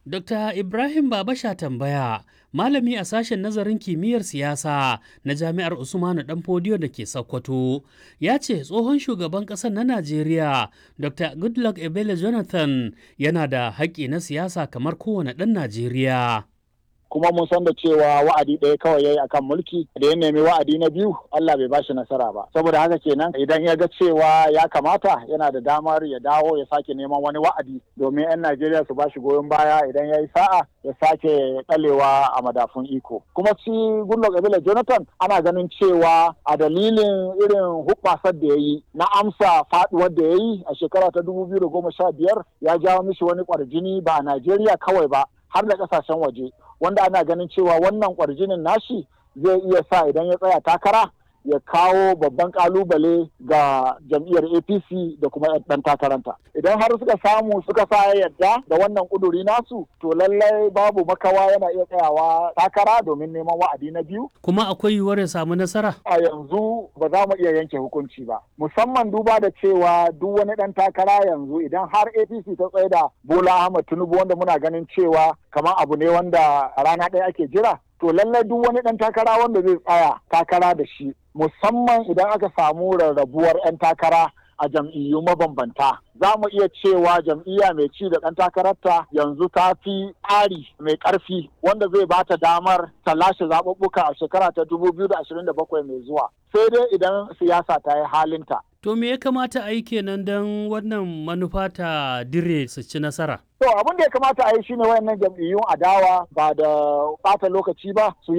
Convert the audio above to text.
Dr. Ibrahim Babasha tambaya, malami a sashen nazarin kimiyyar siyasa na Jami'ar Usmanu Danfodiyo da ke Sokoto, ya ce tsohon shugaban ƙasar na Najeriya, Dr. Goodluck Ebele Jonathan yana da haƙƙi na siyasa kamar kowane ɗan Najeriya. kuma mun san da cewa wa'adi ɗaya kawai yayi akan mulki da ya nemi wa'adi na biyu Allah bai bashi nasara ba saboda haka kenan idan ya ga cewa ya kamata yana da damar ya dawo ya sake neman wani wa'adi domin 'yan Najeriya su bashi goyon baya idan ya yi sa'a ya sake ɗalewa a madafun iko kuma shi Goodluck Ebele Jonathan ana ganin cewa a dalilin irin hubbasar da ya yi na amsa faduwar da ya yi a shekara ta dubu biyu da goma sha biyar ya jawo mishi wani kwarjini ba a Najeriya kawai ba har da kasashen waje wanda ana ganin cewa wannan kwarjinin nashi zai iya sa idan ya tsaya takara ya kawo babban kalubale ga jam'iyyar apc da kuma ɗan takaranta idan har suka samu suka sa yadda da wannan kuduri nasu to lallai babu makawa yana iya tsayawa takara domin neman wa'adi na biyu Kuma akwai yiwuwar ya samu nasara? a yanzu ba za mu iya yanke hukunci ba musamman duba da cewa duk wani ɗan takara yanzu idan har apc ta tsaye da bola ahmad tinubu wanda muna ganin cewa kamar abu ne wanda a rana ɗaya ake jira to lallai duk wani ɗan takara wanda zai tsaya takara da shi musamman idan aka samu rarrabuwar 'yan takara a jam'iyyu mabambanta za mu iya cewa jam'iyya mai ci da ɗan takararta yanzu ta fi tsari mai ƙarfi wanda zai ba ta damar ta lashe zaɓuɓɓuka a shekara ta 2027 mai zuwa sai dai idan siyasa ta yi halinta To me ya kamata a yi kenan don wannan manufa ta dire su ci nasara? To abin da ya kamata a yi shine wayannan jam'iyyun adawa ba da ɓata lokaci ba su